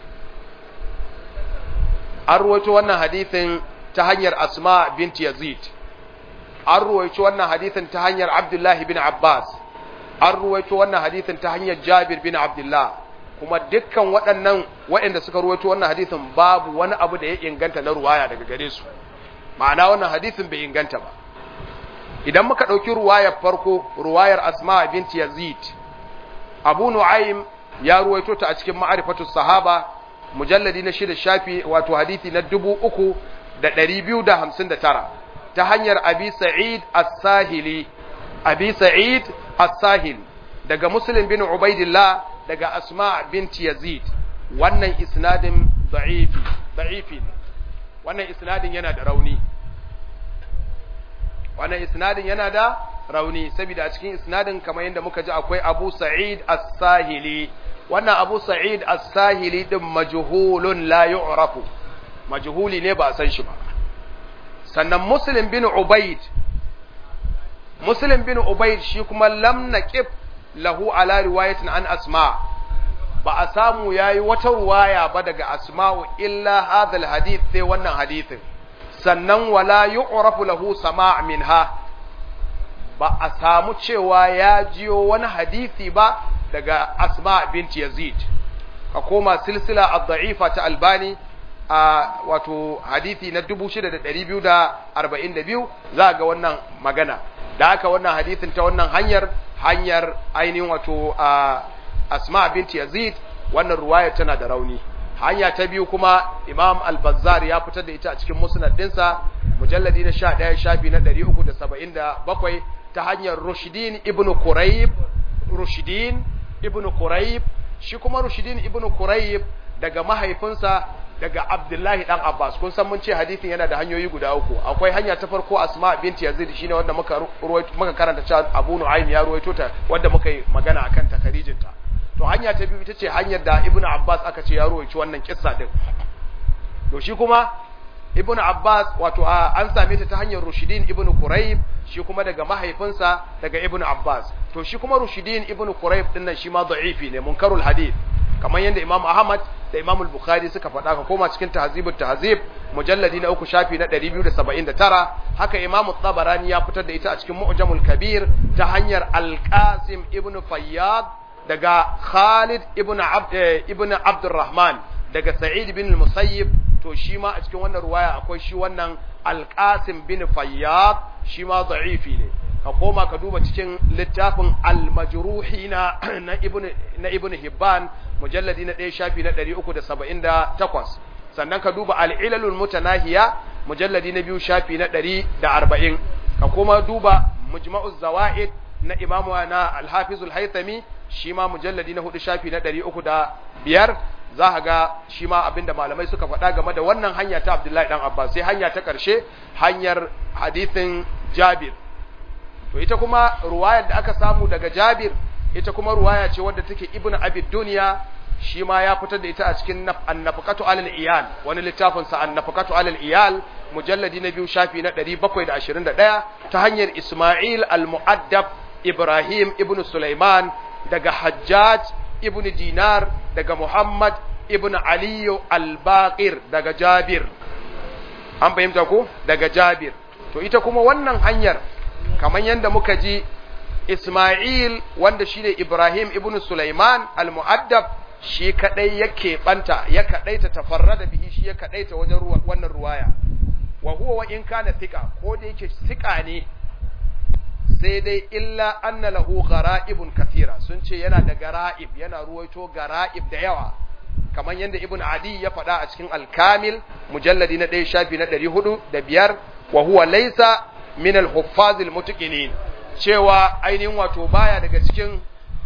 an ruwaito wannan hadithin ta hanyar asma binti yazid an ruwaito wannan hadithin ta hanyar abdullahi bin abbas an ruwaito wannan hadithin ta hanyar Jabir bin Abdullah kuma dukkan waɗannan waɗanda suka ruwaito wannan hadithin babu wani abu da ya inganta na ruwaya daga gare su ma'ana wannan hadithin bai inganta ba idan muka ɗauki ruwayar farko ruwayar Asma bint Yazid Abu Nu'aym ya ruwaito ta a cikin ma'rifatu sahaba mujalladi na shida shafi wato hadithi na dubu uku da ɗari biyu da hamsin da tara ta hanyar Abi Sa'id As-Sahili Abi Sa'id As-Sahil daga Muslim bin Ubaidillah daga Asma bint Yazid wannan isnadin da'ifi da'ifi ne wannan isnadin yana da rauni wannan isnadin yana da rauni saboda a cikin isnadin kamar yadda muka ji akwai Abu Sa'id As-Sahili wannan Abu Sa'id As-Sahili din majhulun la yu'rafu majhuli ne ba a san shi ba sannan Muslim bin Ubayd Muslim bin Ubayd shi kuma lam naqib lahu ala riwayatin an Asma ba a samu yayi wata ruwaya ba daga Asma'u illa hadal hadith sai wannan hadithin sannan wala yu'rafu lahu sama' minha ba a samu cewa ya jiyo wani hadisi ba daga Asma binti Yazid ka koma silsila ad-da'ifa ta Albani a wato hadisi na 6242 za ga wannan magana da haka wannan hadisin ta wannan hanyar hanyar ainihin wato Asma binti Yazid wannan ruwaya tana da rauni hanya ta biyu kuma Imam Al-Bazzar ya fitar da ita a cikin musnad dinsa mujalladi na 11 shafi na 377 ta hanyar Rushdin ibn Qurayb Rushdin ibn Qurayb shi kuma Rushdin ibn Qurayb daga mahaifinsa daga Abdullahi dan Abbas kun san mun ce hadisin yana da hanyoyi guda uku akwai hanya ta farko Asma binti Yazid shine wanda muka muka karanta cewa Abu Nu'aym ya ruwaito ta wanda muka yi magana akan takarijinta to hanya ta biyu ita ce hanyar da Ibn Abbas aka ce ya ruwaici wannan kissa din to shi kuma Ibn Abbas wato an same ta ta hanyar Rushidin Ibn Quraib shi kuma daga mahaifinsa daga Ibn Abbas to shi kuma Rushidin Ibn Quraib din nan shi ma da'ifi ne munkarul hadith kamar yadda Imam Ahmad da Imam Al-Bukhari suka faɗa ka koma cikin Tahzibut Tahzib mujalladi na uku shafi na 279 haka Imam Tabarani ya fitar da ita a cikin Mu'jamul Kabir ta hanyar Al-Qasim Ibn Fayyad daga Khalid ibn Abd ibn Abdurrahman daga Sa'id bin Musayyib to shi ma a cikin wannan ruwaya akwai shi wannan Al-Qasim bin Fayyad shi ma da'ifi ne ka koma ka duba cikin littafin Al-Majruhi na na Ibn na Ibn Hibban mujalladi na 1 shafi na 378 sannan ka duba Al-Ilalul Mutanahiya mujalladi na 2 shafi na 140 ka koma duba Mujma'uz Zawaid na Imamu na Al-Hafiz Al-Haythami shi ma mujalladi na hudu shafi na ɗari uku da biyar za ka ga shi ma abinda malamai suka faɗa game da wannan hanya ta Abdullahi ɗan Abbas sai hanya ta ƙarshe hanyar hadithin Jabir to ita kuma ruwayar da aka samu daga Jabir ita kuma ruwaya ce wadda take Ibn Abi Dunya shi ma ya fitar da ita a cikin annafaqatu alal iyal wani littafin sa annafaqatu alal iyal mujalladi na biyu shafi na 721 ta hanyar Isma'il al-Mu'addab Ibrahim ibn Sulaiman daga Hajjaj ibn Dinar daga Muhammad ibn Aliyu al-Baqir daga Jabir an fahimta ko daga Jabir to ita kuma wannan hanyar kamar yadda muka ji Ismail wanda shine Ibrahim ibn Sulaiman al-Mu'addab shi kadai yake banta ya kadaita tafarrada bihi shi ya kadaita wajen wannan ruwaya wa huwa wa in kana thika ko da yake thika ne sai dai illa anna lahu gara'ibun kathira sun ce yana da gara'ib yana ruwaito gara'ib da yawa kamar yadda ibn adi ya faɗa a cikin al-kamil mujalladi na ɗaya shafi na ɗari hudu da biyar wa huwa laysa min al-huffaz al-mutqinin cewa ainihin wato baya daga cikin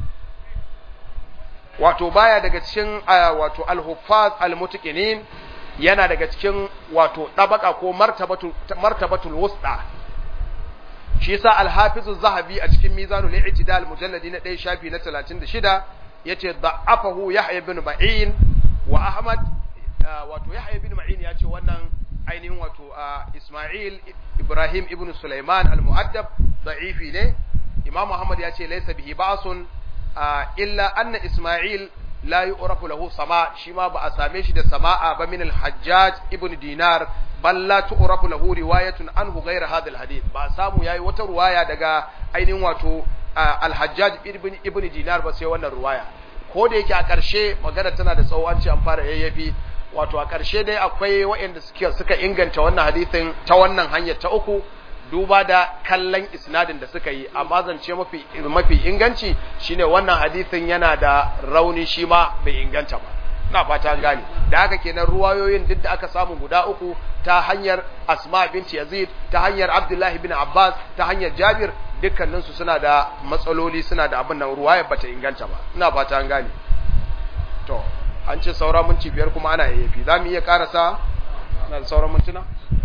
wato baya daga cikin wato al-huffaz al-mutqinin yana daga cikin wato dabaka ko martabatu martabatul wusta shi yasa al-hafizu zahabi a cikin mizanul i'tidal mujalladi na 1 shafi na 36 yace da'afahu yahya ibn ma'in wa ahmad wato yahya ibn ma'in yace wannan ainihin wato isma'il ibrahim ibn sulaiman al-mu'addab da'ifi ne imam muhammad yace laysa bihi ba'sun illa anna isma'il la yu'rafu lahu sama shi ma ba a same shi da sama'a ba min al-hajjaj ibn dinar bal la tu'rafu lahu riwayatun anhu ghayra hadha al-hadith ba samu yayi wata ruwaya daga ainihin wato al-hajjaj ibn ibn dinar ba sai wannan ruwaya ko da yake a ƙarshe magana tana da tsawo an ce an fara yayyafi wato a ƙarshe dai akwai waɗanda suke suka inganta wannan hadisin ta wannan hanyar ta uku duba da kallon isnadin da suka yi amma zance mafi mafi inganci shine wannan hadisin yana da rauni shi ma bai inganta ba ina fata an gane da haka kenan ruwayoyin duk da aka samu guda uku ta hanyar Asma binti Yazid ta hanyar Abdullahi bin Abbas ta hanyar Jabir dukkanin su suna da matsaloli suna da abin nan ruwayar bata inganta ba ina fata an gane to an ce saura minti biyar kuma ana yayyafi za mu iya karasa na da sauran mintuna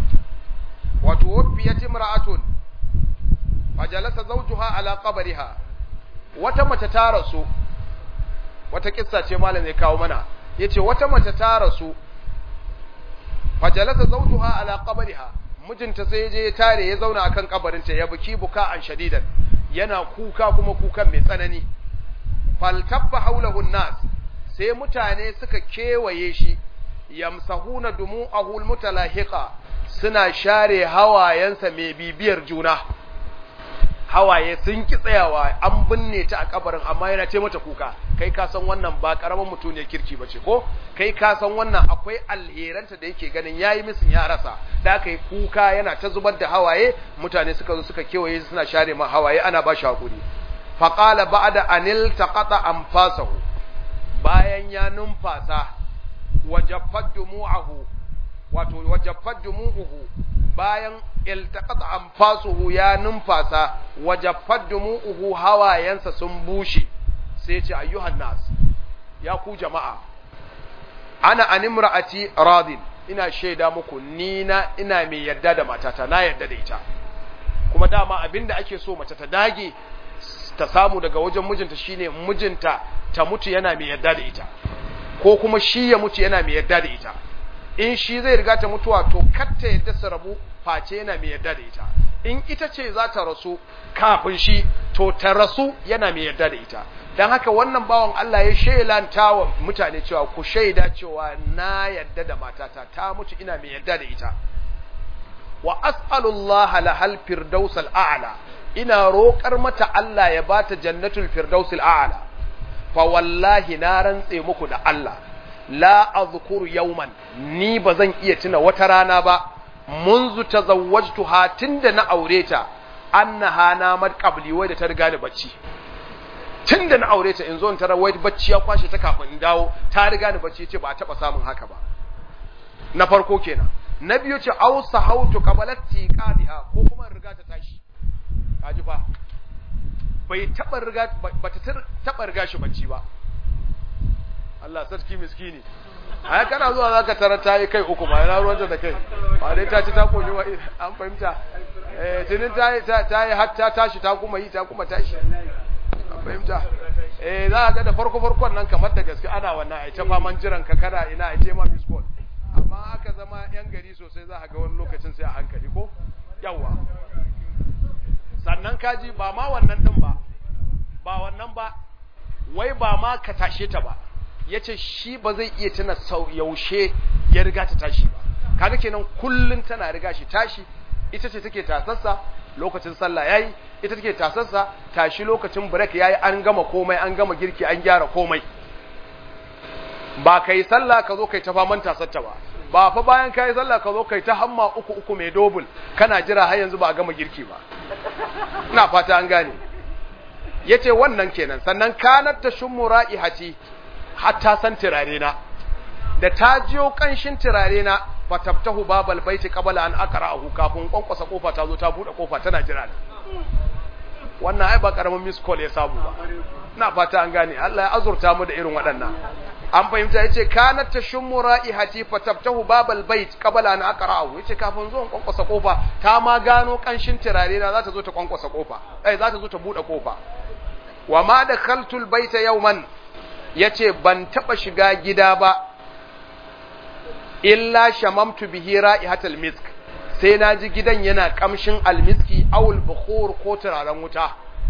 wato wafiyat imra'atun fajalasa zawjuha ala qabriha wata mace ta rasu wata kissa ce malam zai kawo mana yace wata mace ta rasu fajalasa zawjuha ala qabriha mijinta sai ya je ya tare ya zauna akan kabarinta ya buki buka an shadidan yana kuka kuma kukan mai tsanani faltabba haulahu nas sai mutane suka kewaye shi yamsahuna dumu'ahu almutalahiqa suna share hawayensa mai bibiyar juna hawaye sun ki tsayawa an binne ta a kabarin amma yana ce mata kuka kai ka san wannan ba karaman mutum ne kirki bace ko kai ka san wannan akwai alheranta da yake ganin yayi misin ya rasa da aka yi kuka yana ta zubar da hawaye mutane suka zo suka kewaye suna share ma hawaye ana ba shi hakuri faqala ba'da anil taqata anfasahu bayan ya numfasa wajaffat dumu'ahu wato wajaffat dumu'uhu bayan iltaqata anfasuhu ya numfasa wajaffat dumu'uhu hawayensa sun bushe sai ce ayyuhan nas ya ku jama'a ana animra'ati radin ina shaida muku ni na ina mai yarda da matata na yarda da ita kuma dama abinda ake so mace ta dage ta samu daga wajen mijinta shine mijinta ta mutu yana mai yarda da ita ko kuma shi ya mutu yana mai yarda da ita in shi zai riga ta mutuwa to katta yadda su rabu face yana mai yarda da ita in ita ce za ta rasu kafin shi to ta rasu yana mai yarda da ita don haka wannan bawan Allah ya shelanta wa mutane cewa ku shaida cewa na yarda da matata ta mutu ina mai yarda da ita wa as'alullah lahal firdaus al'ala ina roƙar mata Allah ya bata jannatul firdaus al'ala fa wallahi na rantse muku da Allah la azkuru yawman ni bazan iya tuna wata rana ba munzu tazawwajtuha tunda na aure ta annaha namat qabli wai da ta riga ni bacci tunda na aure ta in zo in tarar wai bacci ya kwashe ta kafin in dawo ta riga ni bacci ce ba taba samun haka ba na farko kenan na biyu ce au sahautu qabalati qadiha ko kuma riga ta tashi kaji fa bai taba riga bata taba riga shi bacci ba Allah sarki miskini a kana zuwa zaka tarar ta yi kai uku ba yana ruwanta da kai ba dai ta ci ta koyi wa an fahimta eh tunin ta yi ta yi har ta tashi ta kuma yi ta kuma tashi an fahimta eh za ka ga da farko farkon nan kamar da gaske ana wannan ai ta faman jiran ka kana ina ai tema miss call amma aka zama yan gari sosai za ka ga wani lokacin sai a hankali ko yawa sannan kaji ba ma wannan din ba ba wannan ba wai ba ma ka tashe ta ba ya ce shi ba zai iya tuna yaushe ya riga ta tashi ba kaga kenan kullun tana riga shi tashi ita ce take tasassa lokacin sallah yayi ita take tasassa tashi lokacin break yayi an gama komai an gama girki an gyara komai ba kai sallah ka zo kai ta faman tasatta ba ba fa bayan kai sallah ka zo kai ta hamma uku uku mai dobul kana jira har yanzu ba a gama girki ba ina fata an gane yace wannan kenan sannan kanat tashummu ra'ihati hatta san turare na da ta jiyo kanshin turare na fatabtahu babal baiti qabla an aqra'ahu kafin kwankwasa kofa ta zo ta bude kofa tana jira da wannan ai ba karamin miss call ya samu ba ina fata an gane Allah ya azurta mu da irin waɗannan an fahimta yace kanat tashummu ra'ihati fatabtahu babal bait qabla an aqra'ahu yace kafin zo kwankwasa kofa ta ma gano kanshin turare na za ta zo ta kwankwasa kofa eh za ta zo ta bude kofa wa ma dakhaltul baita yawman ya ce ban taɓa shiga gida ba illa shamamtu bihi ra'ihatal misk sai na ji gidan yana kamshin almiski awul bukhur ko turaren wuta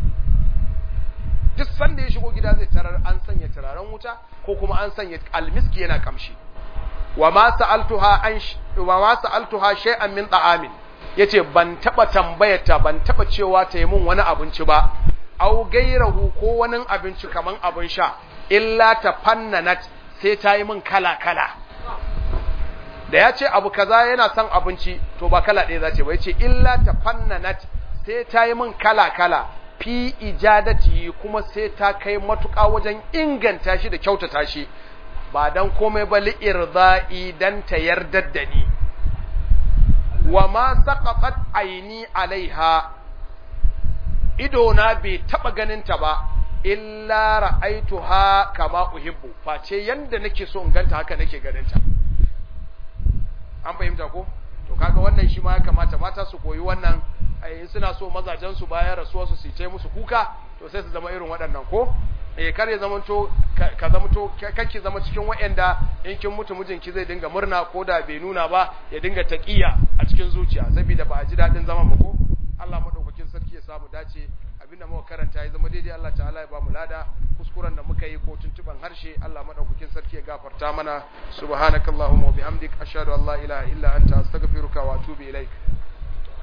duk sanda ya shigo gida zai tarar an sanya turaren wuta ko kuma an sanya almiski yana kamshi wa ma sa'altuha an wa ma sa'altuha shay'an min ta'amin yace ban taba tambayarta ban taba cewa ta yi min wani abinci ba au gairahu ko wani abinci kaman abin sha illa ta fannanat sai ta yi min kala-kala da ya ce abu kaza yana son abinci to ba kala ɗaya za ce ba ya ce illa ta fannanat sai ta yi min kala-kala fi ijadati kuma sai ta kai matuƙa wajen inganta shi da kyautata shi ba dan komai ba li'irza'i dan ta yardar da ni wa ma saqatat aini alaiha ido na bai taba ganin ta ba illa ra'aituha kama uhibbu face yanda nake so in ganta haka nake ganin ta an fahimta ko to kaga wannan shi ma ya kamata mata su koyi wannan in suna so mazajen su bayan rasuwa su sice musu kuka to sai su zama irin waɗannan ko eh kar ya zamanto ka zamanto kake zama cikin waɗanda in kin mutu mijinki zai dinga murna ko da bai nuna ba ya dinga taqiya a cikin zuciya saboda ba a ji dadin zaman ba ko Allah madaukakin sarki ya samu dace abinda muka karanta ya zama daidai Allah ta'ala ya ba mu lada kuskuren da muka yi ko tuntuban harshe Allah madaukakin sarki ya gafarta mana subhanakallahumma wa bihamdik ashhadu an la ilaha illa anta astaghfiruka wa atubu ilaik